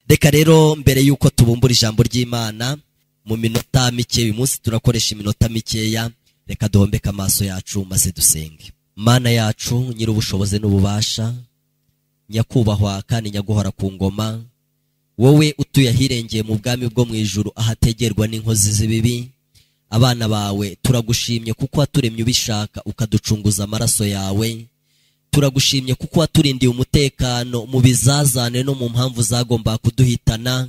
reka rero mbere y'uko tubumbura ijambo ry'imana mu minota mike uyu munsi turakoresha iminota mikeya reka duhombeke amaso yacu maze dusenge mana yacu nyir'ubushobozi n'ububasha nyakubahwa kandi nyaguhora ku ngoma wowe utuye ahirengeye mu bwami bwo mu ijuru ahategerwa n'inkozi z'ibibi abana bawe turagushimye kuko waturemye ubishaka ukaducunguza amaraso yawe turagushimye kuko waturindiye umutekano mu bizazane no mu mpamvu zagomba kuduhitana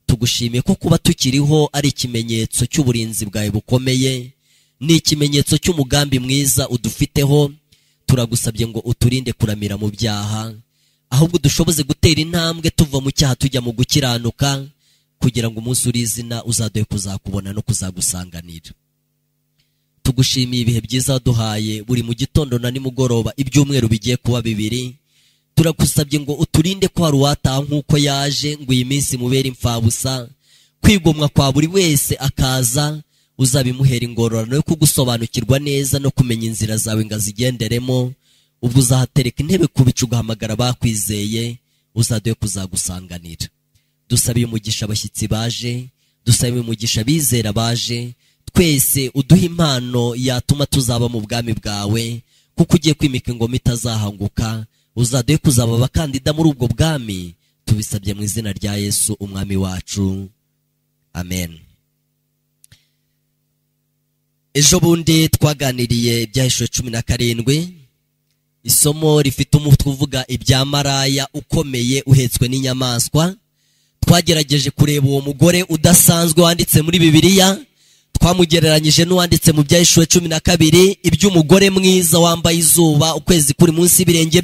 tugushimiye ko kuba tukiriho ari ikimenyetso cy'uburinzi bwawe bukomeye ni ikimenyetso cy'umugambi mwiza udufiteho turagusabye ngo uturinde kuramira mu byaha ahubwo dushoboze gutera intambwe tuva mu cyaha tujya mu gukiranuka kugira ngo umunsi uri izina uzaduhe kuzakubona no kuzagusanganira tugushimiye ibihe byiza waduhaye buri mu gitondo na nimugoroba ibyumweru bigiye kuba bibiri turagusabye ngo uturinde ko hari uwataha nk'uko yaje ngo iyi minsi imubere imfabusa kwigomwa kwa buri wese akaza uzabimuhera ingororano yo kugusobanukirwa neza no kumenya inzira zawe ngo azigenderemo ubwo uzahatereka intebe ku bicu ugahamagara bakwizeye uzaduhe kuzagusanganira dusabe umugisha abashyitsi baje dusabe umugisha abizera baje twese uduhe impano yatuma tuzaba mu bwami bwawe kuko ugiye kwimika ingoma itazahanguka uzaduhe kuzaba abakandida muri ubwo bwami tubisabye mu izina rya yesu umwami wacu amen ejo bundi twaganiriye ibyahishwe cumi na karindwi isomo rifite umutwe uvuga ibya maraya ukomeye uhetswe n'inyamaswa twagerageje kureba uwo mugore udasanzwe wanditse muri bibiliya twamugereranyije n'uwanditse mu bya ishuwe cumi na kabiri iby'umugore mwiza wambaye izuba ukwezi kuri munsi y'ibirenge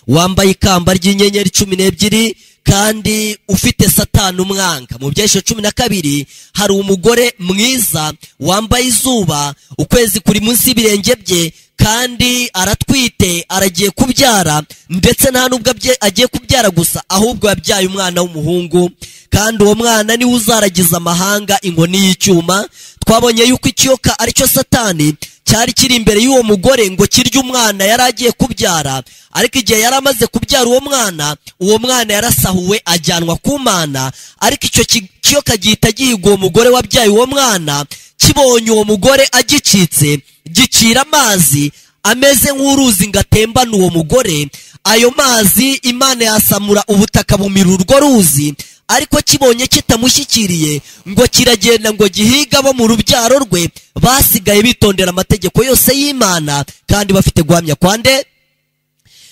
wambaye ikamba ry'inyenyeri cumi n'ebyiri kandi ufite satani umwanga mu bya ishuwe cumi na kabiri hari umugore mwiza wambaye izuba ukwezi kuri munsi y'ibirenge bye kandi aratwite aragiye kubyara ndetse nta nubwo agiye kubyara gusa ahubwo yabyaye umwana w'umuhungu kandi uwo mwana niwe uzaragiza amahanga inkoni y'icyuma twabonye yuko ikiyoka aricyo satani cyari kiri imbere y'uwo mugore ngo kirye umwana yari agiye kubyara ariko igihe yari amaze kubyara uwo mwana uwo mwana yarasahuwe ajyanwa ku mana ariko icyo kiyoka gihita gihiga uwo mugore wabyaye uwo mwana kibonye uwo mugore agicitse gicira amazi ameze nk'uruzi ngo atembane uwo mugore ayo mazi imana yasamura ubutaka bumira urwo ruzi ariko kibonye kitamushyikiriye ngo kiragenda ngo gihiga abo mu rubyaro rwe basigaye bitondera amategeko yose y'imana kandi bafite guhamya kwande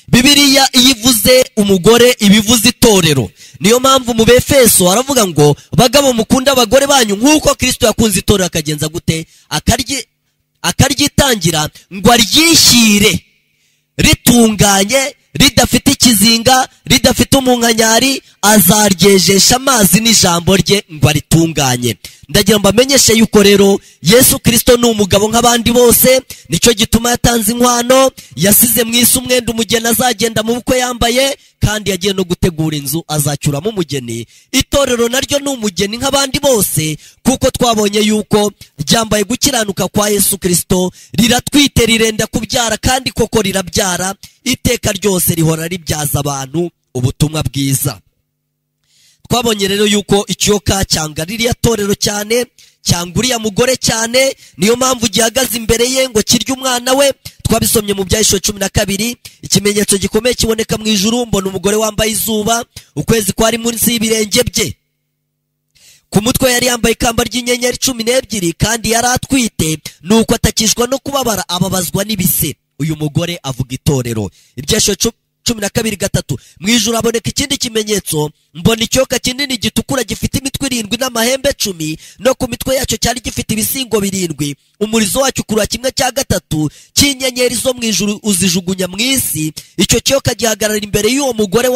bibiriya iyo ivuze umugore ibivuze itorero niyo mpamvu mu befeso aravuga ngo bagabo mukunda abagore banyu nk'uko kirisito yakunze itorero akagenza gute akaryitangira ngo aryishyire ritunganye ridafite ikizinga ridafite umunkanyari azaryejesha amazi n'ijambo rye ngo aritunganye ndagira ngo amenyeshe yuko rero yesu kirisito ni umugabo nk'abandi bose nicyo gituma yatanze inkwano yasize mu isi umwenda umugeni azagenda mu bukwe yambaye kandi yagiye no gutegura inzu azacyuramo umugeni itorero naryo ni umugeni nk'abandi bose kuko twabonye yuko ryambaye gukiranuka kwa yesu kirisito riratwite rirenda kubyara kandi koko rirabyara iteka ryose rihora ribyaza abantu ubutumwa bwiza twabonye rero yuko ikiyoka cyanga ririya torero cyane cyangwa uriya mugore cyane niyo mpamvu gihagaze imbere ye ngo kirye umwana we twabisomye mu byahishuro cumi na kabiri ikimenyetso gikomeye kiboneka mu ijuru mbona umugore wambaye izuba ukwezi kwari munsi y'ibirenge bye ku mutwe yari yambaye ikamba ry'inyenyeri cumi n'ebyiri kandi yari atwite ni uko atakishwa no kubabara ababazwa n'ibise uyu mugore avuga itorero ibyahishuro cumi na kabiri gatatu mu ijoro haboneka ikindi kimenyetso mbona ikiyoka kinini gitukura gifite imitwe irindwi n'amahembe cumi no ku mitwe yacyo cyari gifite ibisingo birindwi umurizo wacyo ukurura kimwe cya gatatu cy'inyenyeri zo mu ijuru uzijugunya mu isi icyo kiyoka gihagarara imbere y'uwo mugore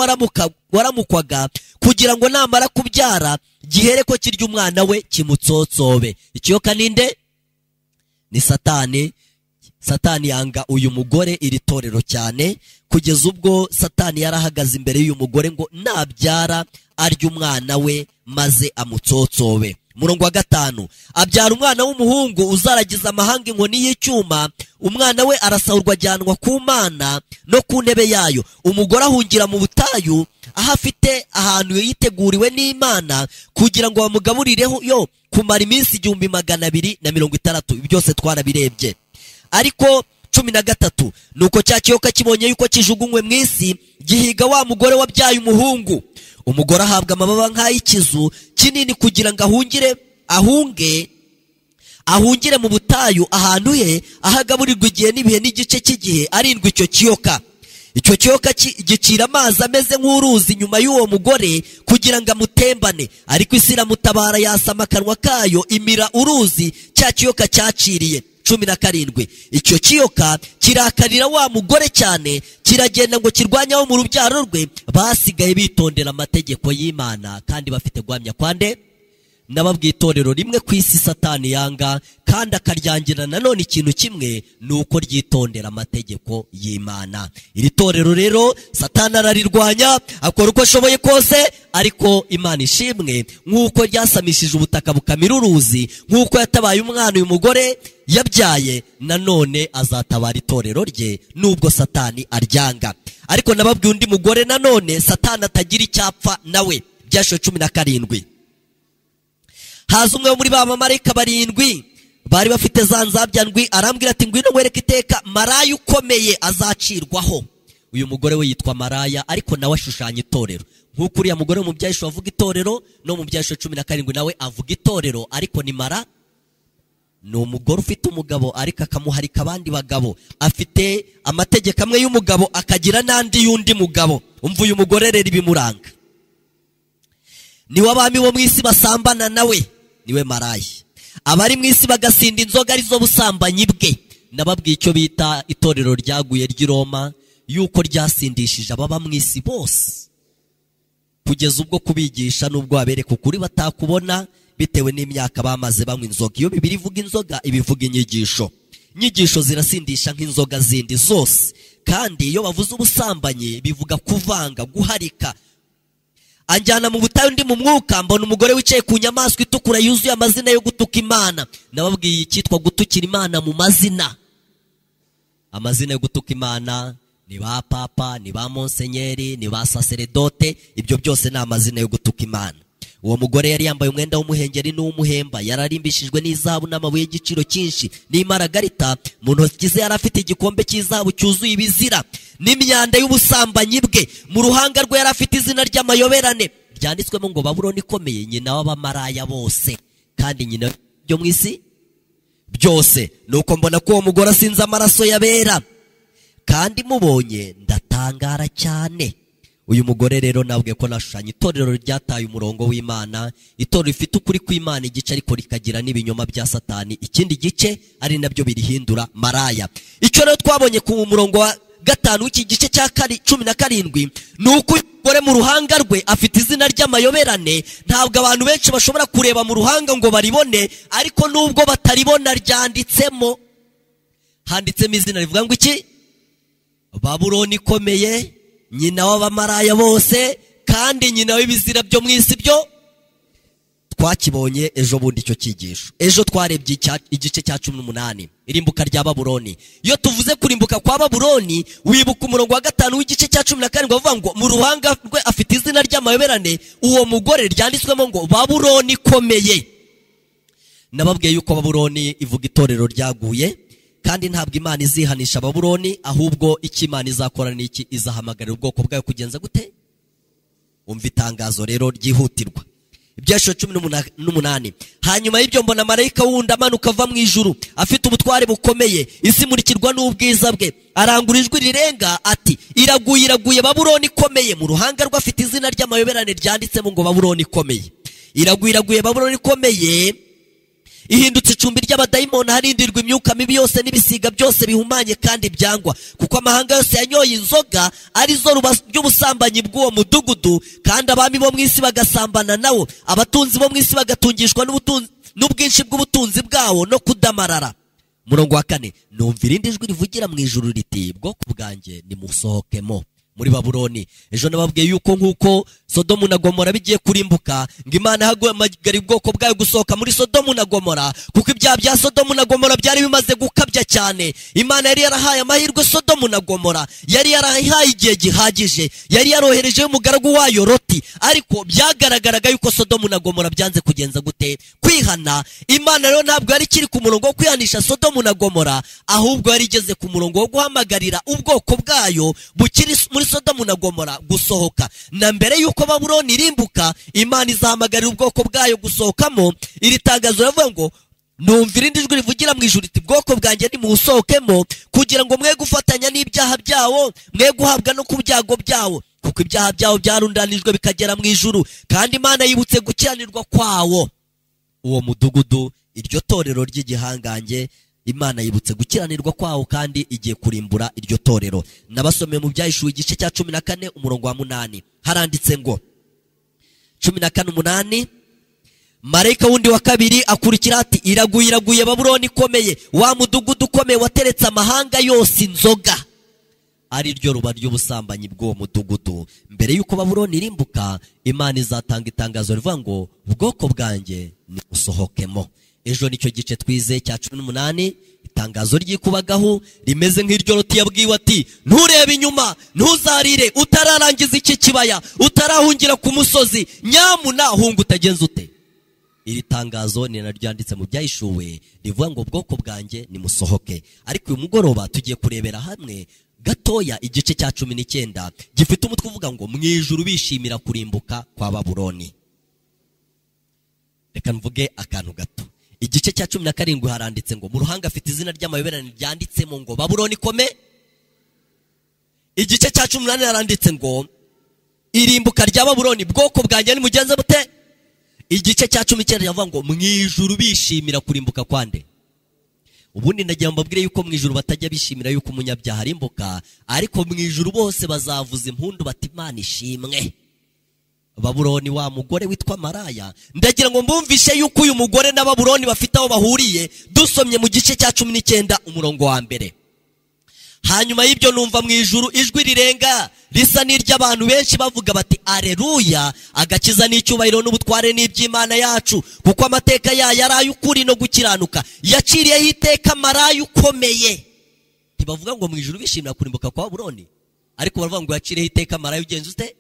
waramukwaga kugira ngo namara kubyara gihere ko kirya umwana we kimutsotsobe ikiyoka ninde ni satani satani yanga uyu mugore iri torero cyane kugeza ubwo satani yarahagaze imbere y'uyu mugore ngo nabyara arya umwana we maze amutsotsobe umurongo wa gatanu abyara umwana w'umuhungu uzaragiza amahanga inkoni y'icyuma umwana we arasahurwa ajyanwa ku mana no ku ntebe yayo umugore ahungira mu butayu aho afite ahantu yiteguriwe n'imana kugira ngo bamugaburireho yo kumara iminsi igihumbi magana abiri na mirongo itandatu ibi byose twarabirebye ariko cumi na gatatu ni uko cya kiyoka kibonye yuko kijugunywe mu isi gihiga wa mugore wabyaye umuhungu umugore ahabwa amababa nk'ay'ikizu kinini kugira ngo ahungire ahunge ahungire mu butayu ahantu he aho agaburirwa igihe n'ibihe n'igice cy'igihe arindwa icyo kiyoka icyo kiyoka ki- gicira amazi ameze nk'uruzi nyuma y'uwo mugore kugira ngo amutembane ariko isi iramutabara yasama akanwa kayo imira uruzi cya kiyoka cyaciriye cumi na karindwi icyo kiyoka kirakarira wa mugore cyane kiragenda ngo kirwanye abo mu rubyaro rwe basigaye bitondera amategeko y'imana kandi bafite guhamya kwande n'ababwitorero rimwe ku isi satani yanga kandi akaryangira nanone ikintu kimwe ni uko ryitondera amategeko y'imana iri torero rero satani ararirwanya akora uko ashoboye kose ariko imana ishimwe nk'uko ryasamishije ubutaka bukamira uruzi nk'uko yatabaye umwana uyu mugore yabyaye nanone azatabara itorero rye nubwo satani aryanga ariko nababwiye undi mugore nanone satani atagira icyapfa nawe byashiwe cumi na karindwi haza umwe wo muri ba bamarayika barindwi bari bafite za nzabya ndwi arambwira ati ngwino nkwereke iteka maraya ukomeye azacirwaho uyu mugore we yitwa maraya ariko nawe ashushanya itorero nk'uko uriya mugore wo mu byahishwe avuga itorero no mu byahishwe cumi na karindwi nawe avuga itorero ariko ni mara ni umugore ufite umugabo ariko akamuharika abandi bagabo afite amategeko amwe y'umugabo akagira n'andi y'undi mugabo umva uyu mugore rero ibimuranga niwe abami bo mu isi basambana nawe niwe maraya abari mu isi bagasinda inzoga arizo busambanyi bwe nababwiye icyo bita itorero ryaguye ry'i Roma yuko ryasindishije ababa mu isi bose kugeza ubwo kubigisha n'ubwo wabereka ukuri batakubona bitewe n'imyaka bamaze banywa inzoga iyo bibiri ivuga inzoga iba ivuga inyigisho inyigisho zirasindisha nk'inzoga zindi zose kandi iyo bavuze ubusambanyi bivuga kuvanga guharika anjyana mu butayu ndi mu mwuka mbona umugore wicaye ku nyamaswa itukura yuzuye amazina yo gutuka imana nababwiye icyitwa gutukira imana mu mazina amazina yo gutuka imana ni ba papa ni ba monsenyeri ni ba saseredote ibyo byose ni amazina yo gutuka imana uwo mugore yari yambaye umwenda w'umuhengeri n'uw'umuhemba yari arimbishijwe n'izahabu n'amabuye y'igiciro cyinshi n'imaragarita mu ntoki ze yari afite igikombe cy'izahabu cyuzuye ibizira n'imyanda y'ubusambanyi bwe mu ruhanga rwe yari afite izina ry'amayoberane ryanditswemo ngo babuloni ikomeye nyina w'abamaraya bose kandi nyina byo mu isi byose nuko mbona ko uwo mugore asinze amaraso yabera kandi mubonye ndatangara cyane uyu mugore rero nabwe ko nashushanya itorero ryataye umurongo w'imana itorero rifite ukuri kw'imana igice ariko rikagira n'ibinyoma bya satani ikindi gice ari nabyo birihindura maraya icyo rero twabonye ku murongo wa gatanu w'iki gice cya kari- cumi na karindwi ni uko uyu mugore mu ruhanga rwe afite izina ry'amayoberane ntabwo abantu benshi bashobora kureba mu ruhanga ngo baribone ariko nubwo bataribona ryanditsemo handitsemo izina rivuga ngo iki babuloni ikomeye nyina w'abamaraya bose kandi nyina w'ibizira byo mu isi byo twakibonye ejo bundi icyo cyigisho ejo twarebye icya- igice cya cumi n'umunani irimbuka rya baburoni iyo tuvuze kurimbuka kwa baburoni wibuka umurongo wa gatanu w'igice cya cumi na karindwi bavuga ngo mu ruhanga rwe afite izina ry'amayoberane uwo mugore ryanditswemo ngo baburoni ikomeye nababwiye yuko baburoni ivuga itorero ryaguye kandi ntabwo imana izihanisha baburoni ahubwo icyo imana izakora ni iki izahamagarira ubwoko bwayo kugenza gute umva itangazo rero ryihutirwa ibyashiro cumi n'umuna- n'umunani hanyuma y'ibyo mbona marayika wundi amanuka ava mu ijuru afite ubutware bukomeye isi imurikirwa n'ubwiza bwe arangura ijwi rirenga ati iraguye iraguye baburoni ikomeye mu ruhanga rwe afite izina ry'amayoberane ryanditsemo ngo baburoni ikomeye iraguye iraguye baburoni ikomeye ihindutse icumbi ry'abadayimoni harindirwa imyuka mibi yose n'ibisiga byose bihumanye kandi byangwa kuko amahanga yose yanyoye inzoga arizo ruba- ry'ubusambanyi bw'uwo mudugudu kandi abami bo mu isi bagasambana nawo abatunzi bo mu isi bagatungishwa n'ubutunzi- n'ubwinshi bw'ubutunzi bwawo no kudamarara murongo wa kane numva irindi jwi rivugira mu ijuru riti bwoko bwanjye nimusohokemo muri babuloni ejo nababwiye yuko nk'uko sodomu na gomora bigiye kurimbuka ngo imana ihaguhamagara ubwoko bwayo gusohoka muri sodomu na gomora kuko ibyaha bya sodomu na gomora byari bimaze gukabya cyane imana yari yarahaye amahirwe sodomu na gomora yari yarahaye igihe gihagije yari yaroherejeho umugaragu wayo roti ariko byagaragaraga yuko sodomu na gomora byanze kugenza gute kwihana imana rero ntabwo yari ikiri ku murongo wo kwihanisha sodomu na gomora ahubwo yari igeze ku murongo wo guhamagarira ubwoko bwayo bukiri muri sodomu na gomora gusohoka na mbere yuko babuloni irimbuka imana izahamagarira ubwoko bwayo gusohokamo iri tangazo riravuga ngo numva irindi jwi rivugira mu ijuru riti bwoko bwanjye nimuwusohokemo kugira ngo mwe gufatanya n'ibyaha byawo mwe guhabwa no ku byago byawo kuko ibyaha byawo byarundanijwe bikagera mu ijuru kandi imana yibutse gukiranirwa kwawo uwo mudugudu iryo torero ry'igihangange imana yibutse gukiranirwa kwawo kandi igiye kurimbura iryo torero nabasomeye mu byahishuwe igice cya cumi na kane umurongo wa munani haranditse ngo cumi na kane umunani marayika wundi wa kabiri akurikira ati iraguye iraguye babuloni ikomeye wa mudugudu ukomeye wateretse amahanga yose inzoga ari ryo ruba ry'ubusambanyi bw'uwo mudugudu mbere y'uko babuloni irimbuka imana izatanga itangazo rivuga ngo ubwoko bwanjye nimusohokemo ejo nicyo gice twize cya cumi n'umunani itangazo ry'ikubagahu rimeze nk'iryo roti yabwiwe ati nturebe inyuma ntuzarire utararangiza iki kibaya utarahungira ku musozi nyamuna hunga utagenza ute iri tangazo ni naryo ryanditse mu byahishuwe rivuga ngo ubwoko bwanjye nimusohoke ariko uyu mugoroba tugiye kurebera hamwe gatoya igice cya cumi n'icyenda gifite umutwe uvuga ngo mu ijuru bishimira kurimbuka kwa baburoni reka mvuge akantu gato igice cya cumi na karindwi haranditse ngo mu ruhanga afite izina ry'amayoberane ryanditsemo ngo baburoni ikome igice cya cumi n'ane haranditse ngo irimbuka rya baburoni bwoko bwanjye nimugenze bute igice cya cumi n'icyenda kiravuga ngo mu ijuru bishimira kurimbuka kwande ubundi ndagira ngo mbabwire yuko mu ijuru batajya bishimira yuko umunyabyaha arimbuka ariko mu ijuru bose bazavuza impundu bati imana ishimwe baburoni wa mugore witwa maraya ndagira ngo mbumvishe yuko uyu mugore na baburoni bafite aho bahuriye dusomye mu gice cya cumi n'icyenda umurongo wa mbere hanyuma y'ibyo numva mu ijuru ijwi rirenga risa n'iry'abantu benshi bavuga bati areruya agakiza n'icyubahiro n'ubutware n'iby'imana yacu kuko amateka yayo ari ay'ukuri no gukiranuka yaciriyeho iteka maraya ukomeye ntibavuga ngo mu ijuru bishimira kurimbuka kwa buroni ariko baravuga ngo yaciriyeho iteka maraya ugenza ute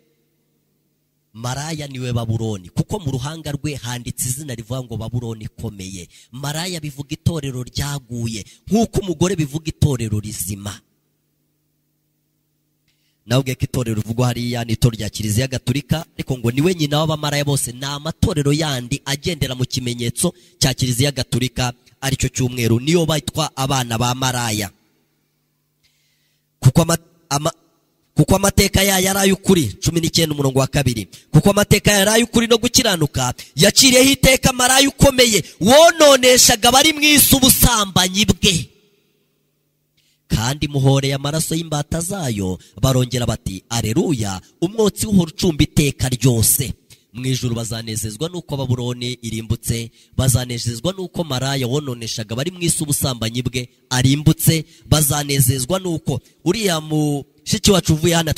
maraya niwe baburoni kuko mu ruhanga rwe handitse izina rivuga ngo baburoni ikomeye maraya bivuga itorero ryaguye nk'uko umugore bivuga itorero rizima nawe ko itorero rivugwa hariya ni itorero rya kiliziya gatulika ariko ngo niwe nyina w'abamaraya bose ni amatorero yandi agendera mu kimenyetso cya kiliziya gatulika aricyo cy'umweru niyo bitwa abana ba maraya kuko kuko amateka yayo ari ay'ukuri cumi n'icyenda umurongo wa kabiri kuko amateka yayo ari ay'ukuri no gukiranuka yaciriyeho iteka maraya ukomeye wononeshaga abari mu isi ubusambanyi bwe kandi muhoreye amaraso y'imbata zayo barongera bati areruya umwotsi w'uhora ucumba iteka ryose mu ijuru bazanezezwa n'uko baburoni irimbutse bazanezezwa n'uko maraya wononeshaga abari mu isi ubusambanyi bwe arimbutse bazanezezwa n'uko uriya mu shiki wacu uvuye hano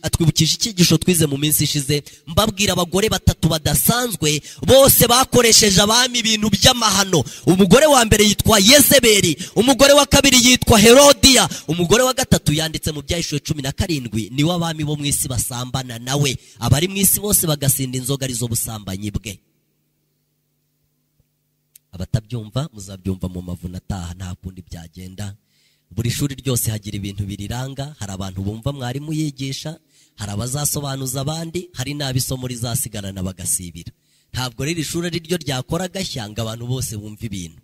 atwibukije icyigisho twize mu minsi ishize mbabwira abagore batatu badasanzwe bose bakoresheje abami ibintu by'amahano umugore wa mbere yitwa yezeberi umugore wa kabiri yitwa herodiya umugore wa gatatu yanditse mu byahishuwe cumi na karindwi niwe abami bo mu isi basambana nawe abari mu isi bose bagasinda inzoga arizo busambanyi bwe abatabyumva muzabyumva mu mavuna ataha nta kundi byagenda buri shuri ryose hagira ibintu biriranga hari abantu bumva mwarimu yigisha hari abazasobanuza abandi hari n'abisomo rizasigarana bagasibira ntabwo riri shuri ari ryo ryakora agashya ngo abantu bose bumve ibintu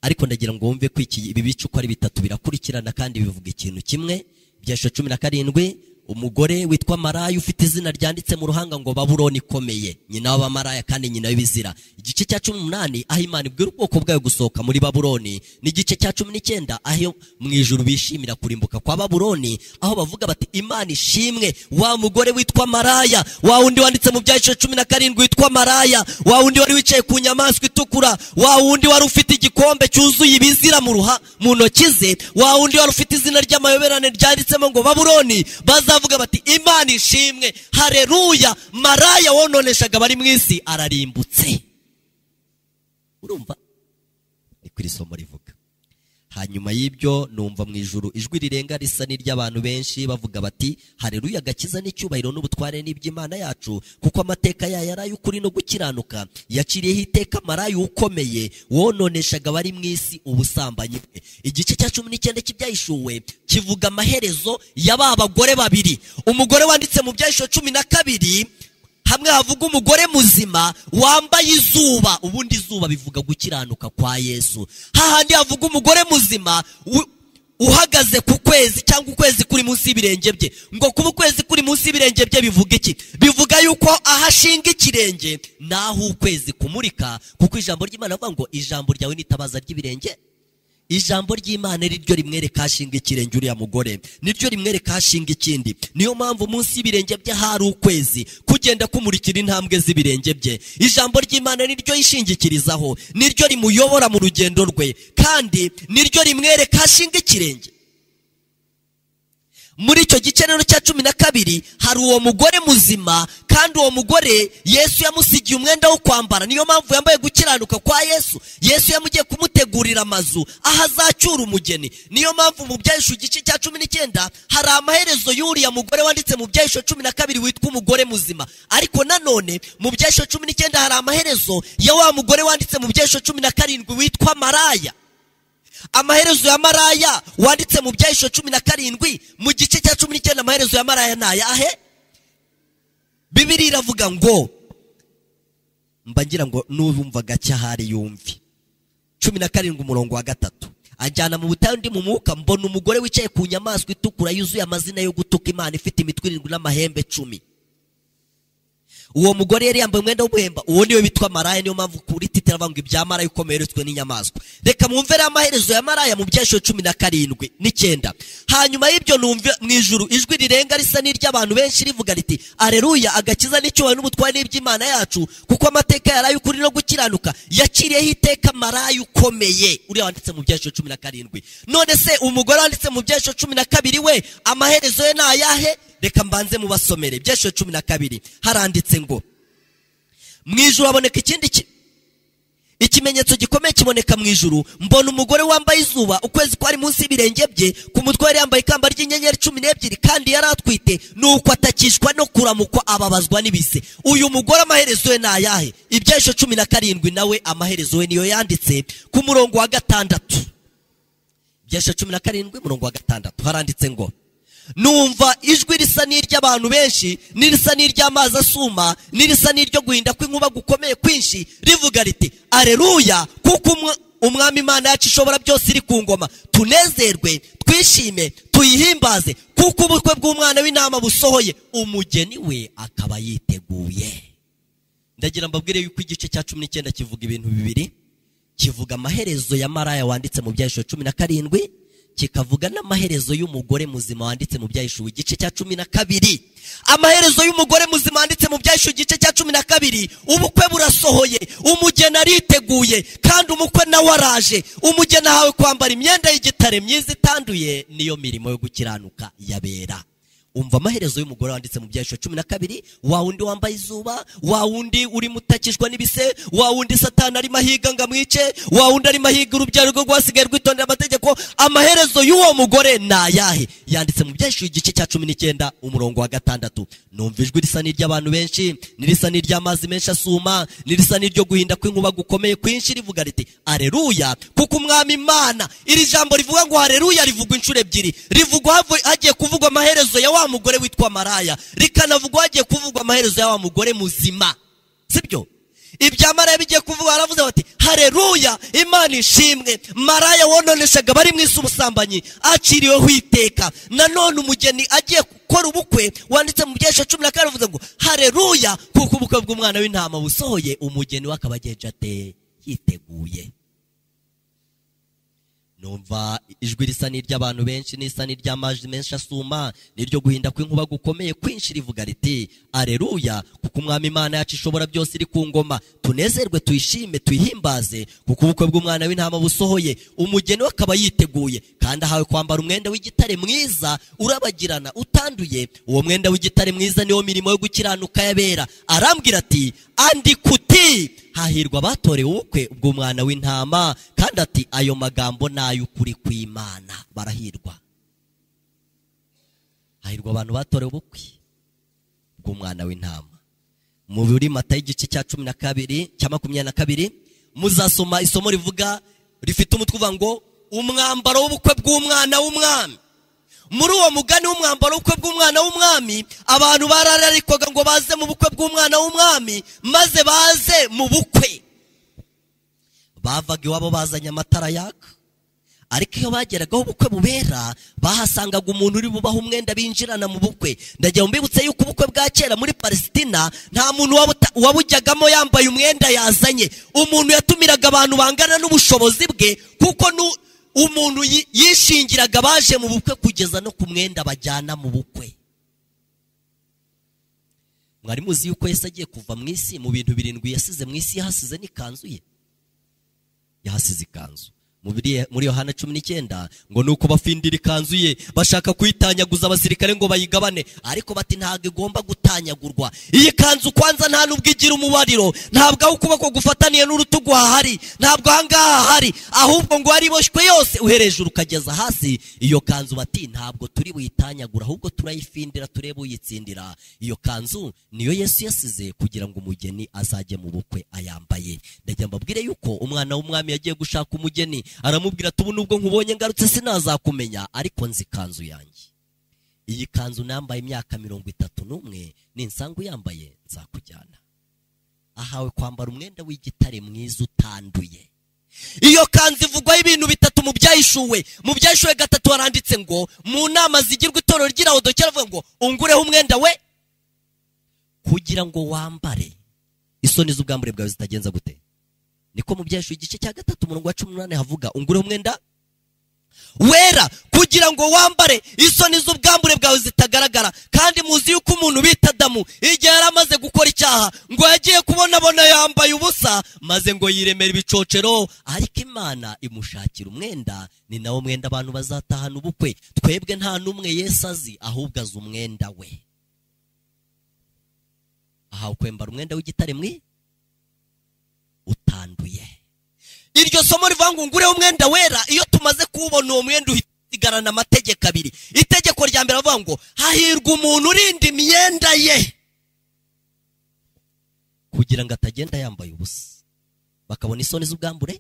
ariko ndagira ngo wumve ko ibi bice uko ari bitatu birakurikirana kandi bivuga ikintu kimwe byashe cumi na karindwi umugore witwa maraya ufite izina ryanditse mu ruhanga ngo baburoni ikomeye nyina w'abamaraya kandi nyina w'ibizira igice cya cumi n'umunani aho imana ibwira ubwoko bwayo gusohoka muri baburoni n'igice cya cumi n'icyenda aho mu ijuru bishimira kurimbuka kwa baburoni aho bavuga bati imana ishimwe wa mugore witwa maraya wa wundi wanditse mu byahishije cumi na karindwi witwa maraya wa wundi wari wicaye ku nyamaswa itukura wa wundi wari ufite igikombe cyuzuye ibizira mu ruha mu ntoki ze wa wundi wari ufite izina ry'amayoberane ryanditsemo ngo baburoni bazavuga bati imana ishimwe hareruya maraya wononeshaga abari mu isi ararimbutse urumva ni kuri somo rivuga hanyuma y'ibyo numva mu ijuru ijwi rirenga risa n'iry'abantu benshi bavuga bati hareruya agakiza n'icyubahiro n'ubutware n'iby'imana yacu kuko amateka yayo ari ay'ukuri no gukiranuka yaciriyeho iteka marayu ukomeye wononeshaga abari mu isi ubusambanyi bwe igice cya cumi n'icyenda cy'ibyahishuwe kivuga amaherezo ya ba bagore babiri umugore wanditse mu byahishuwe cumi na kabiri hamwe havuga umugore muzima wambaye izuba ubundi izuba bivuga gukiranuka kwa yesu hahandi havuga umugore muzima u- uhagaze ku kwezi cyangwa ukwezi kuri munsi y'ibirenge bye ngo kuba ukwezi kuri munsi y'ibirenge bye bivuga iki bivuga yuko aho ashinga ikirenge naho ukwezi kumurika kuko ijambo ry'imana rivuga ngo ijambo ryawe n'itabaza ry'ibirenge ijambo ry'imana riryo rimwereka ashinga ikirenge uriya mugore niryo rimwereka ashinga ikindi niyo mpamvu munsi y'ibirenge bye hari ukwezi kugenda kumurikira intambwe z'ibirenge bye ijambo ry'imana niryo yishingikirizaho niryo rimuyobora mu rugendo rwe kandi niryo rimwereka ashinga ikirenge muri icyo gice rero cya cumi na kabiri hari uwo mugore muzima kandi uwo mugore yesu yamusigiye umwenda wo kwambara niyo mpamvu yambaye gukiranuka kwa yesu yesu yamugiye kumutegurira amazu aho azacyura umugeni niyo mpamvu mu byahisho igice cya cumi n'icyenda hari amaherezo y'uriya mugore wanditse mu byahisho cumi na kabiri witwa umugore muzima ariko nanone mu byahisho cumi n'icyenda hari amaherezo ya wa mugore wanditse mu byahisho cumi na karindwi witwa maraya amaherezo ya maraya wanditse mu byahisho cumi na karindwi mu gice cya cumi n'icyenda amaherezo ya maraya ni ayahe bibiri iravuga ngo mba ngira ngo n'ubumva gake ahari yumve cumi na karindwi umurongo wa gatatu ajyana mu butayu undi mu mwuka mbona umugore wicaye ku nyamaswa itukura yuzuye amazina yo gutuka imana ifite imitwe irindwi n'amahembe cumi uwo mugore yari yambaye umwenda w'umuhemba uwo niwe witwa maraya niyo mpamvu kuri titira bavuga ibya maraya ukomeye uretswe n'inyamaswa reka mwumve rero amaherezo ya maraya mu byashiro cumi na karindwi n'icyenda hanyuma y'ibyo numve mu ijuru ijwi rirenga risa n'iry'abantu benshi rivuga riti areruya agakiza n'icyubahiro n'ubutware n'iby'imana yacu kuko amateka yaraye ukuri no gukiranuka yaciriyeho iteka maraya ukomeye uriya wanditse mu byashiro cumi na karindwi none se umugore wanditse mu byashiro cumi na kabiri we amaherezo ye ni ayahe reka mbanze mubasomere byashiro cumi na kabiri haranditse ngo mu ijuru haboneka ikindi ki- ikimenyetso gikomeye kiboneka mu ijuru mbona umugore wambaye izuba ukwezi kwari munsi y'ibirenge bye ku mutwe yari yambaye ikamba ry'inyenyeri cumi n'ebyiri kandi yari atwite nuko atakishwa no kuramukwa ababazwa n'ibise uyu mugore amaherezo ye ni ayahe ibyahisho cumi na karindwi nawe amaherezo ye niyo yanditse ku murongo wa gatandatu ibyahisho cumi na karindwi murongo wa gatandatu haranditse ngo numva ijwi risa n'iry'abantu benshi n'irisa n'iry'amazi asuma n'irisa n'iryo guhinda kw'inkuba gukomeye kwinshi rivuga riti areruya kuko umwa- umwami imana yacu ishobora byose iri ku ngoma tunezerwe twishime tuyihimbaze kuko ubukwe bw'umwana w'intama busohoye umugeni we akaba yiteguye ndagira mbabwire yuko igice cya cumi n'icyenda kivuga ibintu bibiri kivuga amaherezo ya maraya wanditse mu byahisho cumi na karindwi kikavuga n'amaherezo y'umugore muzima wanditse mu byahisho igice cya cumi na kabiri amaherezo y'umugore muzima wanditse mu byahisho igice cya cumi na kabiri ubukwe burasohoye umugeni ariteguye kandi umukwe nawe araje umugeni ahawe kwambara imyenda y'igitare myiza itanduye niyo mirimo yo gukiranuka yabera umva amaherezo y'umugore wanditse mu byahisho cumi na kabiri wa wundi wambaye izuba wa wundi urimo utakishwa n'ibise wa wundi satani arimo ahiga ngo amwice wa wundi arimo ahiga urubyaro rwo rwasigaye rwitondera amategeko amaherezo y'uwo mugore ni ayahe yanditse mu byahisho igice cya cumi n'icyenda umurongo wa gatandatu numva ijwi risa n'iry'abantu benshi nirisa n'iry'amazi menshi asuma nirisa n'iryo guhinda kw'inkuba gukomeye kwinshi rivuga riti areruya kuko umwami imana iri jambo rivuga ngo hareruya rivugwa inshuro ebyiri rivugwa havu- hagiye kuvugwa amaherezo ya wa mugore witwa maraya rikanavugwa hagiye kuvugwa amaherezo ya wa mugore muzima sibyo ibyamara bigiye kuvuga baravuze bati hareruya imana ishimwe maraya wononeshaga bari mu isi ubusambanyi aciriweho iteka nanone umugeni agiye gukora ubukwe wanditse mu byesha cumi na kane avuze ngo hareruya kuko ubukwe bw'umwana w'intama busohoye umugeni we akaba agenje ate yiteguye numva ijwi risa n'iry'abantu benshi n'isa n'iry'amajwi menshi asuma n'iryo guhinda kw'inkuba gukomeye kwinshi rivuga riti areruya kuko umwami imana yacu ishobora byose iri ku ngoma tunezerwe tuyishime tuyihimbaze kuko ubukwe bw'umwana w'intama busohoye umugeni we akaba yiteguye kandi ahawe kwambara umwenda w'igitare mwiza urabagirana utanduye uwo mwenda w'igitare mwiza niwo mirimo yo gukiranuka yabera arambwira ati andikuti hahirwa abatorewe ubukwe bw'umwana w'intama kandi ati ayo magambo ni ay'ukuri kw'imana barahirwa hahirwa abantu batorewe ubukwe bw'umwana w'intama mu buri mata y'igice cya cumi na kabiri cya makumyabiri na kabiri muzasoma isomo rivuga rifite umutwe uvuga ngo umwambaro w'ubukwe bw'umwana w'umwami muri uwo mugani w'umwambaro w'ubukwe bw'umwana w'umwami abantu barararikwaga ngo baze mu bukwe bw'umwana w'umwami maze baze mu bukwe bavaga iwabo bazanye amatara yaka ariko iyo bageragaho ubukwe bubera bahasangaga umuntu uri bubaha umwenda binjirana mu bukwe ndagira ngo mbibutse yuko ubukwe bwa kera muri palesitina nta muntu wabujyagamo yambaye umwenda yazanye umuntu yatumiraga abantu bangana n'ubushobozi bwe kuko umuntu yishingiraga abaje mu bukwe kugeza no ku mwenda bajyana mu bukwe mwari muzi yuko yesi agiye kuva mu isi mu bintu birindwi yasize mu isi yahasize n'ikanzu ye yahasize ikanzu muri yohana cumi n'icyenda ngo ni uko bafindira ikanzu ye bashaka kuyitanyaguza abasirikare ngo bayigabane ariko bati ntabwo igomba gutanyagurwa iyi kanzu kwanza nta nubwo igira umubariro ntabwo aho ukuboko gufataniye n'urutugu hahari ntabwo ahangaha hahari ahubwo ngo wariboshywe yose uherejuru ukageza hasi iyo kanzu bati ntabwo turi buyitanyagura ahubwo turayifindira turebe uyitsindira iyo kanzu niyo yesu yasize kugira ngo umugeni azajye mu bukwe ayambaye ndagira mbabwire yuko umwana w'umwami yagiye gushaka umugeni aramubwira ati ubu nubwo nkubonye ngarutse sinazakumenya ariko nzi ikanzu yanjye iyi kanzu nambaye imyaka mirongo itatu n'umwe ninsangu yambaye nzakujyana ahawe kwambara umwenda w'igitare mwiza utanduye iyo kanzu ivugwaho ibintu bitatu mu byayishuwe mu byayishuwe gatatu haranditse ngo mu nama zigirwa itorero ry'irahodokera avuga ngo ungureho umwenda we kugira ngo wambare isoni z'ubwambure bwawe zitagenza gute niko mu byashu igice cya gatatu umurongo wa cumi n'umunani havuga ungureho umwenda wera kugira ngo wambare isoni z'ubwambure bwawe zitagaragara kandi muzi yuko umuntu bita adamu igihe yari amaze gukora icyaha ngo yagiye kubonabona yambaye ubusa maze ngo yiremera ibicocero ariko imana imushakira umwenda ni nawo mwenda abantu bazatahana ubukwe twebwe nta n'umwe yesu azi ahubwo azi umwenda we aha ukwambara umwenda w'igitare mwi utanduye iryo somo rivuga ngo ngureho umwenda wera iyo tumaze kuwubona uwo mwenda uhita amategeko abiri itegeko rya mbere avuga ngo hahirwa umuntu urinda imyenda ye kugira ngo atagenda yambaye ubusa bakabona isoni z'ubwambure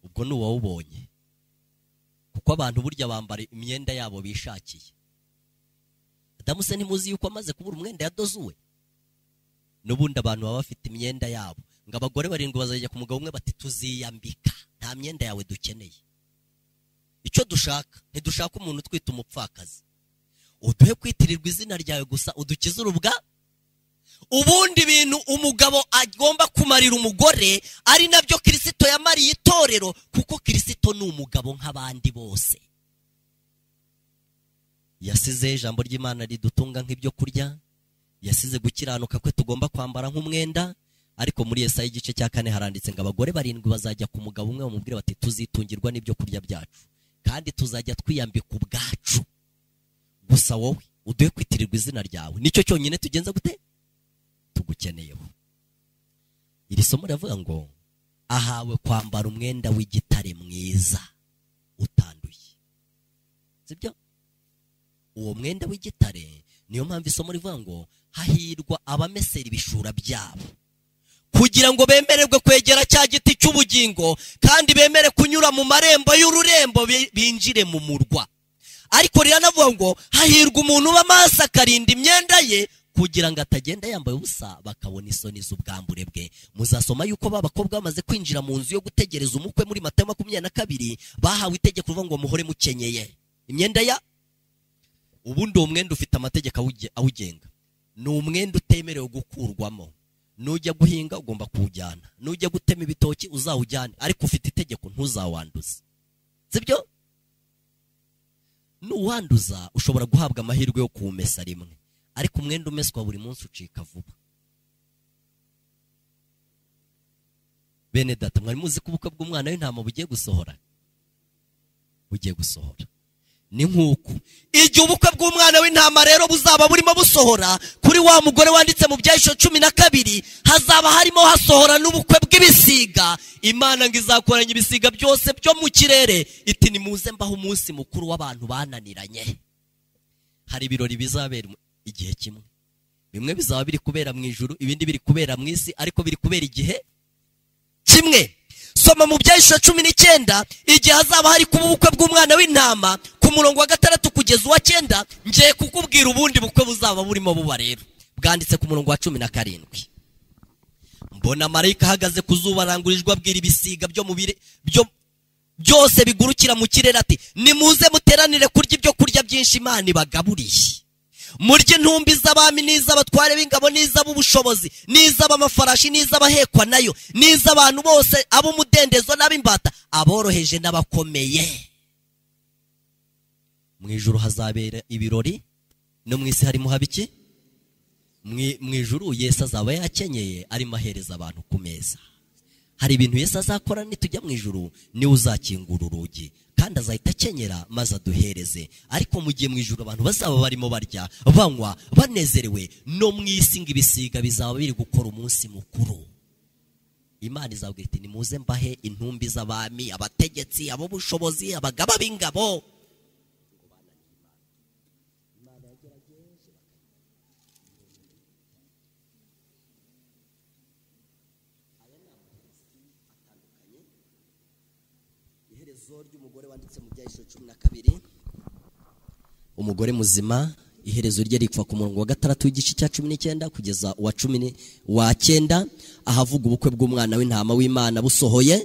ubwo ni uwawubonye kuko abantu burya bambara imyenda yabo bishakiye adamuse ntimuzi yuko amaze kubura umwenda yadozuwe n'ubundi abantu baba bafite imyenda yabo ngo abagore barindwi bazajya ku mugabo umwe bati tuziyambika nta myenda yawe dukeneye icyo dushaka ntidushaka umuntu utwita umupfakazi uduhe kwitirirwa izina ryawe gusa udukize urubwa ubundi bintu umugabo agomba kumarira umugore ari nabyo kirisito yamariye itorero kuko kirisito ni umugabo nk'abandi bose yasize ijambo ry'imana ridutunga nk'ibyo kurya yasize gukiranuka kwe tugomba kwambara nk'umwenda ariko muri Yesaya igice cya kane haranditse ngo abagore barindwi bazajya ku mugabo umwe bamubwire bati tuzitungirwa n'ibyo kurya byacu kandi tuzajya twiyambika ubwacu gusa wowe uduhe kwitirirwa izina ryawe nicyo cyonyine tugenza gute tugukeneyeho iri somo riravuga ngo ahawe kwambara umwenda w'igitare mwiza utanduye sibyo uwo mwenda w'igitare niyo mpamvu isomo rivuga ngo hahirwa abamesera ibishura byabo kugira ngo bemererwe kwegera cya giti cy'ubugingo kandi bemere kunyura mu marembo y'ururembo binjire mu murwa ariko riranavuga ngo hahirwa umuntu uba maso akarinda imyenda ye kugira ngo atagenda yambaye ubusa bakabona isoni z'ubwambure bwe muzasoma yuko ba bakobwa bamaze kwinjira mu nzu yo gutegereza umukwe muri matayo makumyabiri na kabiri bahawe itegeko rivuga ngo muhore mukenyeye imyenda ya ubundi uwo mwenda ufite amategeko awuge- awugenga ni umwenda utemerewe gukurwamo nujya guhinga ugomba kuwujyana nujya gutema ibitoki uzawujyane ariko ufite itegeko ntuzawanduze sibyo nuwanduza ushobora guhabwa amahirwe yo kuwumesa rimwe ariko umwenda umeswa buri munsi ucika vuba bene data mwari muzi ko ubukwe bw'umwana w'intama bugiye gusohora bugiye gusohora ni nk'uku igihe ubukwe bw'umwana w'intama rero buzaba burimo busohora kuri wa mugore wanditse mu byahishyo cumi na kabiri hazaba harimo hasohora n'ubukwe bw'ibisiga imana ngo izakoranye ibisiga byose byo mu kirere iti nimuze mbaho umunsi mukuru w'abantu bananiranye hari ibirori bizabera igihe kimwe bimwe bizaba biri kubera mu ijuru ibindi biri kubera mu isi ariko biri kubera igihe kimwe soma mu byahishura cumi n'icyenda igihe hazaba hari kuba ubukwe bw'umwana w'intama ku murongo wa gatandatu kugeza uwa cyenda ngiye kukubwira ubundi bukwe buzaba burimo buba rero bwanditse ku murongo wa cumi na karindwi mbona marayika ahagaze ku zuba arangurijwe abwira ibisiga byo mu bire byo byose bigurukira mu kirere ati nimuze muteranire kurya ibyo kurya byinshi imana ibagaburiye murye intumbi z'abami n'iz'abatware b'ingabo n'iz'ab'ubushobozi n'iz'ab'amafarashi n'iz'abahekwa nayo n'iz'abantu bose ab'umudendezo n'ab'imbata aboroheje n'abakomeye mu ijuru hazabera ibirori no mu isi harimo haba iki Mu- mu ijuru yesu azaba yakenyeye arimo ahereza abantu ku meza hari ibintu yesu azakora nitujya mu ijuru niwe uzakingura urugi kandi azahita akenyera maze aduhereze ariko mu gihe mu ijuru abantu bazaba barimo barya banywa banezerewe no mu isi ngo ibisiga bizaba biri gukora umunsi mukuru imana izabwira iti nimuze mbahe intumbi z'abami abategetsi ab'ubushobozi abagaba b'ingabo iherezo ry'umugore wanditse mu byahishuro cumi na kabiri umugore muzima iherezo rye ripfa ku murongo wa gatandatu w'igice cya cumi n'icyenda kugeza uwa cumi ni- wa cyenda ahavuga ubukwe bw'umwana w'intama w'imana busohoye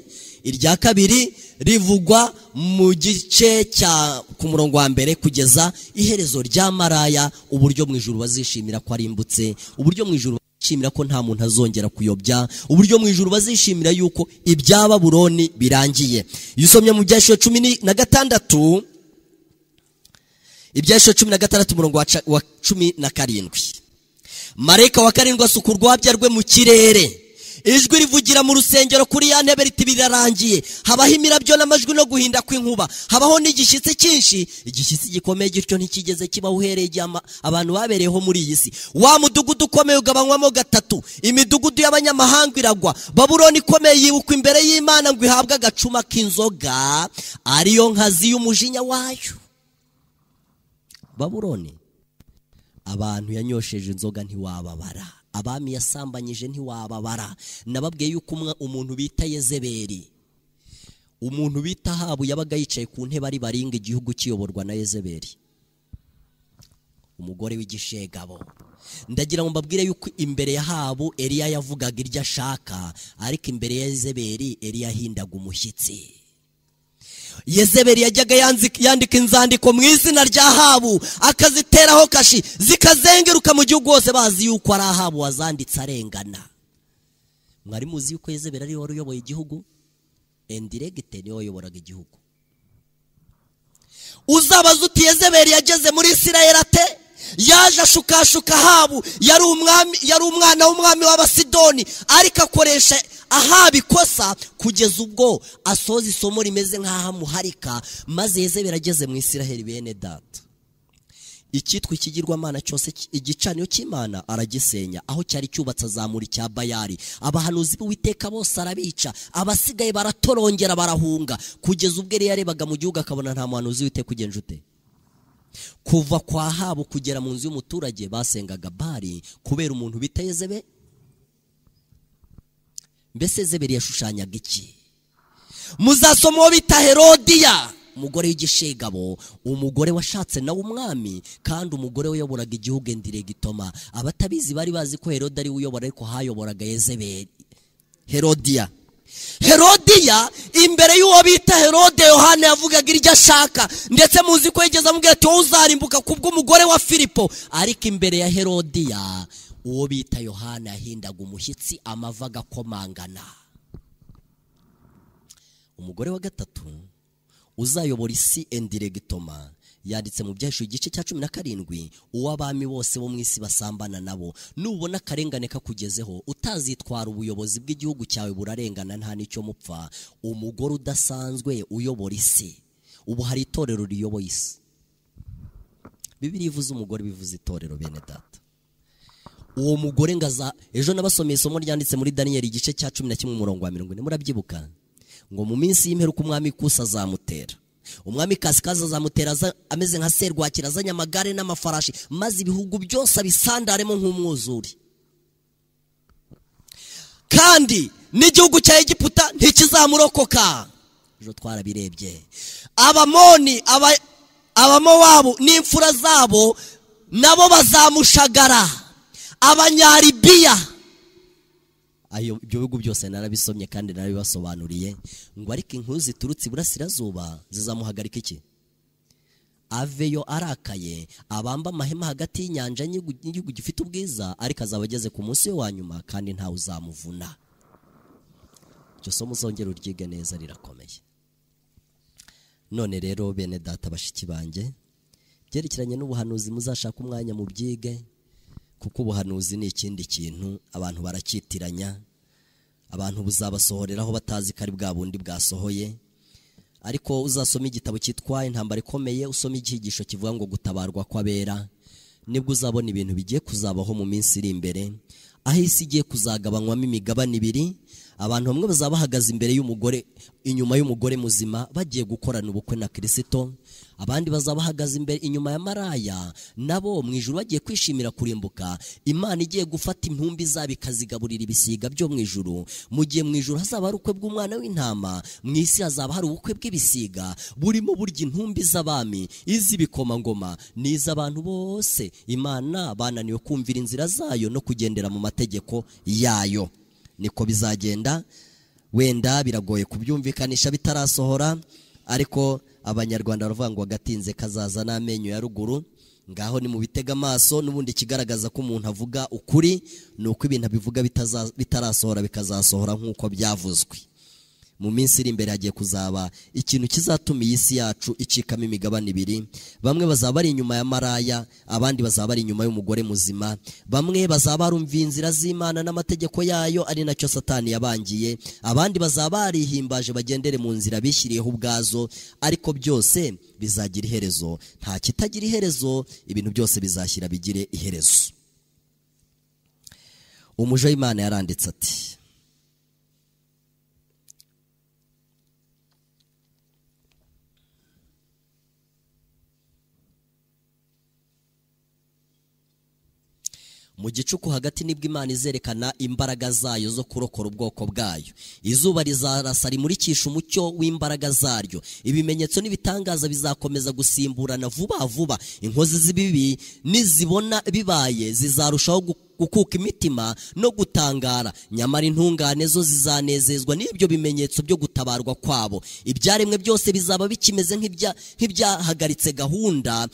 irya kabiri rivugwa mu gice cya ku murongo wa mbere kugeza iherezo rya maraya uburyo mu ijuru bazishimira ko arimbutse uburyo mu ijuru bazishimira ko nta muntu azongera kuyobya uburyo mu ijuru bazishimira yuko ibya baburoni birangiye iyo usomye mu byashiro cumi ni- na gatandatu ibyashiro cumi na gatandatu umurongo wa ca- wa cumi na karindwi marayika wa karindwi asuka urwabya rwe mu kirere ijwi rivugira mu rusengero kuri ya ntebe riti birarangiye habaho imirabyo n'amajwi no guhinda kw'inkuba habaho n'igishyitsi cyinshi igishyitsi gikomeye gityo ntikigeze kibaho uhereye igihe ama- abantu babereyeho muri iyi si wa mudugudu ukomeye ugabanywamo gatatu imidugudu y'abanyamahanga iragwa baburoni ikomeye yibukwa imbere y'imana ngo ihabwe agacuma k'inzoga ariyo nkazi y'umujinya wayo baburoni abantu yanyosheje inzoga ntiwababara abami yasambanyije ntiwababara nababwiye yuko umwe- umuntu bita yezeberi umuntu bita habu yabaga yicaye ku ntebe ari baringa igihugu kiyoborwa na yezeberi umugore w'igishegabo ndagira ngo mbabwire yuko imbere ya habu eliya yavugaga iryo ashaka ariko imbere ya yezeberi eliya yahindaga umushyitsi yezeberi yajyaga yanzi- yandika inzandiko mu izina rya habu akaziteraho kashi zikazengeruka mu gihugu hose bazi yuko ari ahabu wazanditse arengana mwari muzi yuko yezeberi ariwe wari uyoboye igihugu endiregite niwe wayoboraga igihugu uzabaza uti yezeberi yageze muri isirayeli ate yaje ashukashuka ahabu yari umwami yari umwana w'umwami w'abasidoni ariko akoresha ahaba ikosa kugeza ubwo asoza isomo rimeze nk'aho amuharika maze yezeberi ageze mu isirayeli bene data icyitwa ikigirwamana cyose ki- igicaniro cy'imana aragisenya aho cyari cyubatse azamura icya bayari abahanuzi b'uwiteka bose arabica abasigaye baratorongera barahunga kugeza ubwo yari yarebaga mu gihugu akabona nta muhanuzi w'iteka ugenje ute kuva kwa habo kugera mu nzu y'umuturage basengaga bari kubera umuntu bita yezebe mbese yezeberi yashushanyaga iki muzasoma uwo bita herodiya umugore w'igishegabo umugore washatse nawe umwami kandi umugore wayoboraga igihugu endiregitoma abatabizi bari bazi ko herode ari we uyobora ariko hayoboraga yezebeli herodiya herodiya imbere y'uwo bita herode yohana yavugaga iryo ashaka ndetse muzi ko yigeze amubwira ati wowe uzarimbuka kubw'umugore wa filipo ariko imbere ya herodiya uwo bita yohana yahindaga umushyitsi amava agakomangana umugore wa gatatu uzayobora isi endiregitoma yanditse mu byahishuri igice cya cumi na karindwi uw'abami bose bo mu isi basambana nabo nubona akarengane kakugezeho utazitwara ubuyobozi bw'igihugu cyawe burarengana nta n'icyo mupfa umugore udasanzwe uyobora isi ubu hari itorero riyoboye isi bibiri ivuze umugore bivuze itorero bene data uwo mugore ngaza ejo nabasomeye isomo ryanditse muri daniyeli igice cya cumi na kimwe umurongo wa mirongo ine murabyibuka ngo mu minsi y'imperuka umwami kusa azamutera umwami kasikazi azamutera aza- ameze nka serwakira azanye amagare n'amafarashi maze ibihugu byose abisandaremo nk'umwuzure kandi n'igihugu cya egiputa ntikizamurokoka ejo twarabirebye abamoni aba- abamowabu n'imfura zabo nabo bazamushagara abanyaribiya ayo ibyo bihugu byose narabisomye kandi narabibasobanuriye ngo ariko inkuru ziturutse iburasirazuba zizamuhagarika iki aveyo arakaye abamba amahema hagati y'inyanja n'igihugu n'igihugu gifite ubwiza ariko azaba ageze ku munsi we wa nyuma kandi ntawe uzamuvuna iryo somo uzongera uryige neza rirakomeye none rero bene data bashiki banjye byerekeranye n'ubuhanuzi muzashaka umwanya mu byige kuko ubuhanuzi ni ikindi kintu abantu baracyitiranya abantu buzabasohoreraho batazi ko ari bwa bundi bwasohoye ariko uzasoma igitabo cyitwa intambara ikomeye usome icyigisho kivuga ngo gutabarwa kw'abera nibwo uzabona ibintu bigiye kuzabaho mu minsi iri imbere aho isi igiye kuzagabanywamo imigabane ibiri abantu bamwe bazaba bahagaze imbere y'umugore inyuma y'umugore muzima bagiye gukorana ubukwe na kirisito abandi bazaba bahagaze imbere inyuma ya maraya nabo mu ijuru bagiye kwishimira kurimbuka imana igiye gufata intumbi zabo ikazigaburira ibisiga byo mu ijuru mu gihe mu ijuru hazaba hari ubukwe bw'umwana w'intama mu isi hazaba hari ubukwe bw'ibisiga burimo burya intumbi z'abami iz'ibikomangoma n'iz'abantu bose imana bananiwe kumvira inzira zayo no kugendera mu mategeko yayo niko bizagenda wenda biragoye kubyumvikanisha bitarasohora ariko abanyarwanda baravuga ngo agatinze kazaza n'amenyo ya ruguru ngaho ni mu bitega amaso n'ubundi ikigaragaza ko umuntu avuga ukuri ni uko ibintu abivuga bitaza- bitarasohora bikazasohora nk'uko byavuzwe mu minsi iri imbere hagiye kuzaba ikintu kizatuma iyi si yacu icikamo imigabane ibiri bamwe bazaba bari inyuma ya maraya abandi bazaba bari inyuma y'umugore muzima bamwe bazaba barumviye inzira z'imana n'amategeko yayo ari nacyo satani yabangiye abandi bazaba barihimbaje bagendere mu nzira bishyiriyeho ubwazo ariko byose bizagira iherezo nta kitagira iherezo ibintu byose bizashyira bigire iherezo umuje w'imana yaranditse ati mu gicuku hagati nibwo imana izerekana imbaraga zayo zo kurokora ubwoko bwayo izuba rizarasa rimurikisha umucyo w'imbaraga zaryo ibimenyetso n'ibitangaza bizakomeza gusimburana vuba vuba inkozi z'ibibi nizibona bibaye zizarushaho gu- gukuka imitima no gutangara nyamara intungane zo zizanezezwa n'ibyo bimenyetso byo gutabarwa kwabo ibyaremwe byose bizaba bikimeze nk'ibya- nk'ibyahagaritse gahunda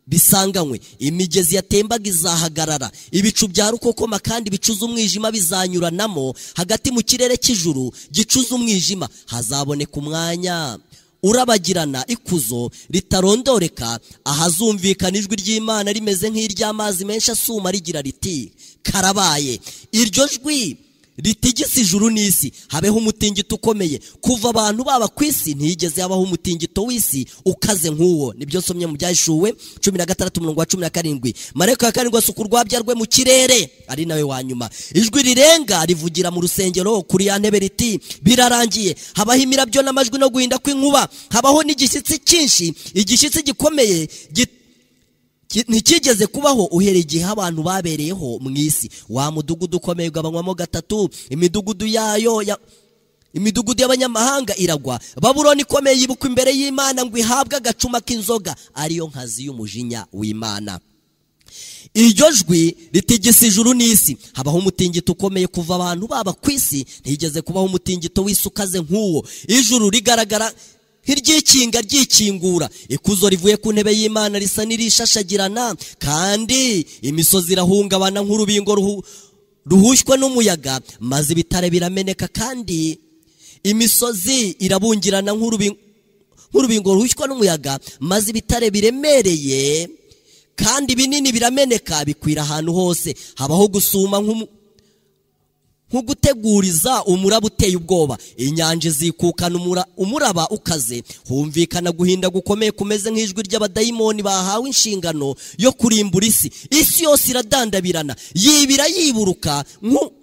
bisanganywe imigezi yatembaga izahagarara ibicu bya rukokoma kandi bicuza umwijima bizanyuranamo hagati mu kirere cy'ijuru gicuza umwijima hazaboneka umwanya urabagirana ikuzo ritarondoreka ahazumvikana ijwi ry'imana rimeze nk'iry'amazi menshi asuma rigira riti karabaye iryo jwi ritigisa ijuru n'isi habeho umutingito ukomeye kuva abantu baba ku isi ntiyigeze habaho umutingito w'isi ukaze nk'uwo nibyo nsomye mu byahishuwe cumi na gatandatu umurongo wa cumi na karindwi marayika wa karindwi asuka urwabya rwe mu kirere ari nawe wa nyuma ijwi rirenga rivugira mu rusengero kuri ya ntebe riti birarangiye habaho imirabyo n'amajwi no guhinda kw'inkuba habaho n'igishyitsi cyinshi igishyitsi gikomeye git Ki- ntikigeze kubaho uhereye igihe abantu babereyeho mu isi wa mudugudu ukomeye ugabanywamo gatatu imidugudu yayo ya- imidugudu y'abanyamahanga iragwa babuloni ikomeye yibukwa imbere y'imana ngo ihabwe agacuma k'inzoga ariyo nkazi y'umujinya w'imana iryo jwi ritigisa ijuru n'isi habaho umutingito ukomeye kuva abantu baba ku isi ntigeze kubaho umutingito w'isi ukaze nk'uwo ijuru rigaragara nk'iryikinga ryikingura ikuzo rivuye ku ntebe y'imana risa n'irishashagirana kandi imisozi irahungabana nk'urubingo ruhu- ruhushywe n'umuyaga maze ibitare birameneka kandi imisozi irabungirana nk'urubingo nk'urubingo ruhushywa n'umuyaga maze ibitare biremereye kandi binini birameneka bikwira ahantu hose habaho gusuma nk'umu- nk'uguteguriza umuraba uteye ubwoba inyanja izikukana umura- umuraba ukaze humvikana guhinda gukomeye kumeze nk'ijwi ry'abadayimoni bahawe inshingano yo kurimbura isi isi yose iradandabirana yibira yiburuka nk'u-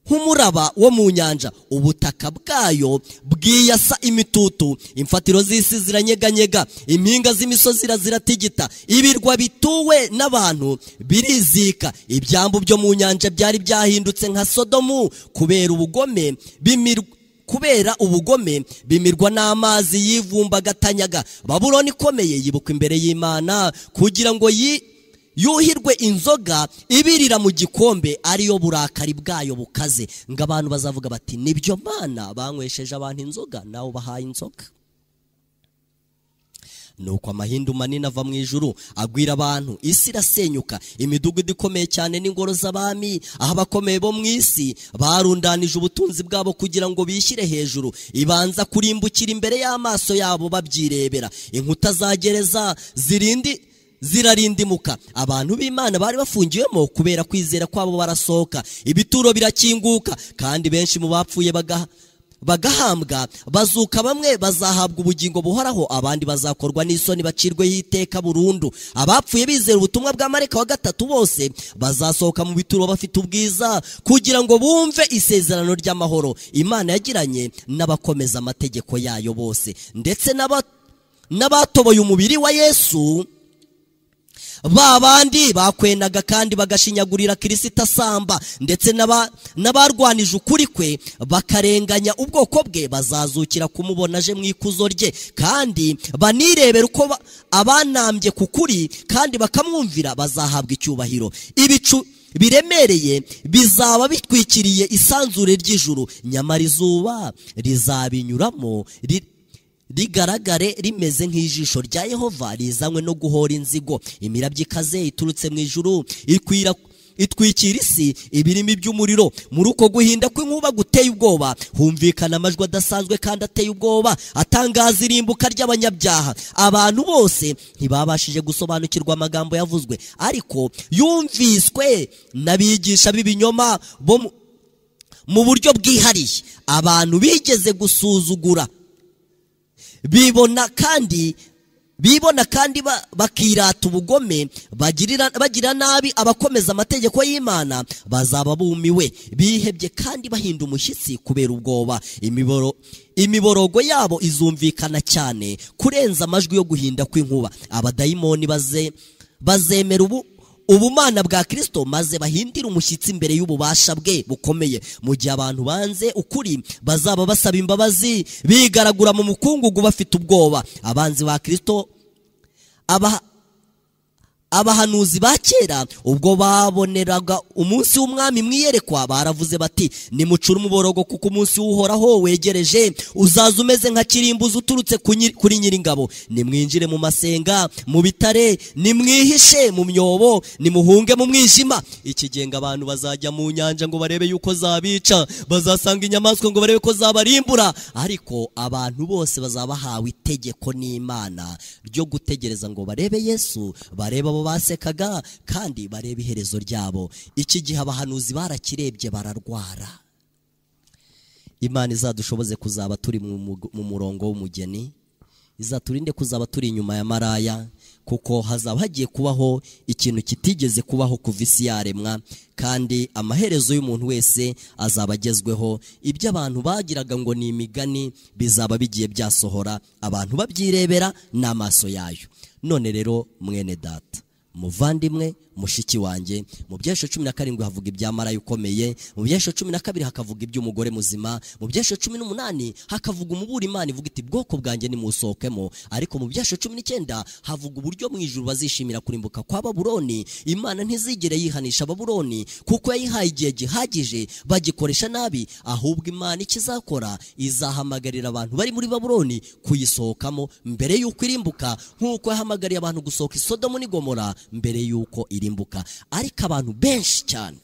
nk'umuraba wo mu nyanja ubutaka bwayo bwiyasa imitutu imfatiro z'isi ziranyeganyega impinga z'imisozi ziratigita ibirwa bituwe n'abantu birizika ibyambu byo mu nyanja byari byahindutse nka sodomu kubera ubugome bimirwa kubera ubugome bimirwa n'amazi yivumbagatanyanga babuloni ikomeye yibukwa imbere y'imana kugira ngo yi yuhirwe inzoga ibirira mu gikombe ariyo burakari bwayo bukaze ngo abantu bazavuga bati nibyo mana banywesheje abantu inzoga nawe ubahaye inzoga nuko amahindu manini ava mu ijuru agwira abantu isi irasenyuka imidugudu ikomeye cyane n'ingoro z'abami aho abakomeye bo mu isi barundanije ubutunzi bwabo kugira ngo bishyire hejuru ibanza kurimbukira imbere y'amaso yabo babyirebera inkuta za gereza zirindi zirarindimuka abantu b'imana bari bafungiwemo kubera kwizera kwabo barasohoka ibituro birakinguka kandi benshi mu bapfuye bagaha bagahambwa bazuka bamwe bazahabwa ubugingo buhoraho abandi bazakorwa n'isoni bacirweho iteka burundu abapfuye bizera ubutumwa bwa mareka wa gatatu bose bazasohoka mu bituro bafite ubwiza kugira ngo bumve isezerano ry'amahoro imana yagiranye n'abakomeza amategeko yayo bose ndetse n'aba- n'abatoboye umubiri wa yesu ba bandi bakwenaga kandi bagashinyagurira kirisita asamba ndetse n'aba- n'abarwanije ukuri kwe bakarenganya ubwoko bwe bazazukira kumubona aje mu ikuzo rye kandi banirebera uko ba- abanambye ku kuri kandi bakamwumvira bazahabwa icyubahiro ibicu biremereye bizaba bitwikiriye isanzure ry'ijuru nyamara izuba rizabinyuramo ri- rigaragare rimeze nk'ijisho rya yehova rizanywe no guhora inzigo imirabyo ikaze iturutse mu ijuru ikwira itwikira isi ibirimi by'umuriro muri uko guhinda kw'inkuba guteye ubwoba humvikana amajwi adasanzwe kandi ateye ubwoba atangaza irimbuka ry'abanyabyaha abantu bose ntibabashije gusobanukirwa amagambo yavuzwe ariko yumviswe n'abigisha b'ibinyoma bo mu- mu buryo bwihariye abantu bigeze gusuzugura bibona kandi bibona kandi ba- bakirata ubugome bagirira bagira nabi abakomeza amategeko y'imana bazaba bumiwe bihebye kandi bahinda umushyitsi kubera ubwoba imiboro imiborogo yabo izumvikana cyane kurenza amajwi yo guhinda kw'inkuba abadayimoni baze bazemera ubu ubumana bwa kirisito maze bahindire umushyitsi imbere y'ububasha bwe bukomeye mu gihe abantu banze ukuri bazaba basaba imbabazi bigaragura mu mukungugu bafite ubwoba abanzi ba kirisito aba abahanuzi ba kera ubwo baboneraga umunsi w'umwami mwiyerekwa baravuze bati nimucure umuborogo kuko umunsi w'uhoraho wegereje uzaza umeze nka kirimbuzi uturutse ku nyi- kuri nyiringabo nimwinjire mu masenga mu bitare nimwihishe mu myobo nimuhunge mu mwijima ikigenga abantu bazajya mu nyanja ngo barebe yuko zabica bazasanga inyamaswa ngo barebe ko zabarimbura ariko abantu bose bazaba bahawe itegeko n'imana ryo gutegereza ngo barebe yesu barebe abo basekaga kandi barebe iherezo ryabo iki gihe abahanuzi barakirebye bararwara imana izadushoboze kuzaba turi mu mu- mu murongo w'umugeni izaturinde kuzaba turi inyuma ya maraya kuko hazaba hagiye kubaho ikintu kitigeze kubaho kuva isi yaremwa kandi amaherezo y'umuntu wese azaba agezweho ibyo abantu bagiraga ngo ni imigani bizaba bigiye byasohora abantu babyirebera n'amaso yayo none rero mwene data muvandimwe mushiki wanjye mu byesho cumi na karindwi havuga ibya marayi ukomeye mu byesho cumi na kabiri hakavuga iby'umugore muzima mu byesho cumi n'umunani hakavuga umubura imana ivuga iti bwoko bwanjye nimusohokemo ariko mu byesho cumi n'icyenda havuga uburyo mu ijuru bazishimira kurimbuka kwa baburoni imana ntizigere yihanisha baburoni kuko yayihaye igihe gihagije bagikoresha nabi ahubwo imana ikizakora izahamagarira abantu bari muri baburoni kuyisohokamo mbere y'uko irimbuka nk'uko yahamagariye abantu gusohoka i sodomu n'i gomora mbere y'uko irimbuka ariko abantu benshi cyane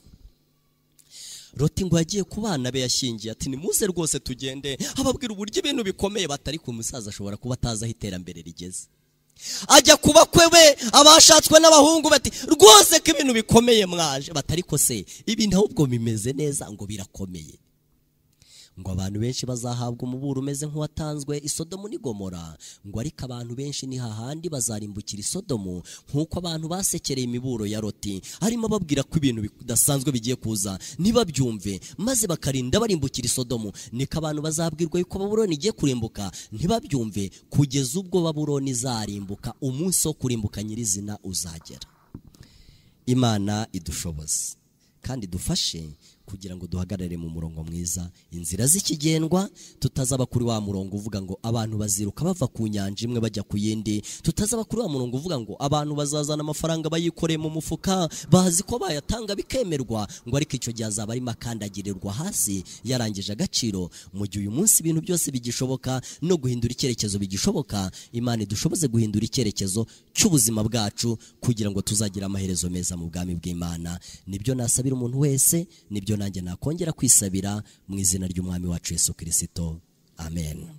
Loti ngo yagiye ku bana be yashyingiye ati nimuze rwose tugende ababwira uburyo ibintu bikomeye batari ku musaza ashobora kuba atazi aho iterambere rigeze ajya ku bakwe be abashatswe n'abahungu bati rwose ko ibintu bikomeye mwaje batari ko se ibintu ahubwo bimeze neza ngo birakomeye ngo abantu benshi bazahabwa umuburo umeze nk'uwatanzwe isodomu n'igomora ngo ariko abantu benshi ni hahandi bazarimbukira isodomu nk'uko abantu basekereye imiburo ya loti arimo ababwira ko ibintu bidasanzwe bigiye kuza ntibabyumve maze bakarinda barimbukira isodomu niko abantu bazabwirwa yuko baburoni igiye kurimbuka ntibabyumve kugeza ubwo baburoni izarimbuka umunsi wo kurimbuka nyirizina uzagera imana idushoboze kandi dufashe kugira ngo duhagarare mu murongo mwiza inzira z'ikigendwa tutazaba kuri wa murongo uvuga ngo abantu baziruka bava ku nyanja imwe bajya ku yindi tutazaba kuri wa murongo uvuga ngo abantu bazazana amafaranga bayikoreye mu mufuka bazi ko bayatanga bikemerwa ngo ariko icyo gihe azaba arimo akandagirirwa hasi yarangije agaciro mu gihe uyu munsi ibintu byose bigishoboka no guhindura icyerekezo bigishoboka imana idushoboze guhindura icyerekezo cy'ubuzima bwacu kugira ngo tuzagira amaherezo meza mu bwami bw'imana nibyo nasabira umuntu wese nibyo nanjye nakongera kwisabira mu izina ry'umwami wacu Yesu Kristo amen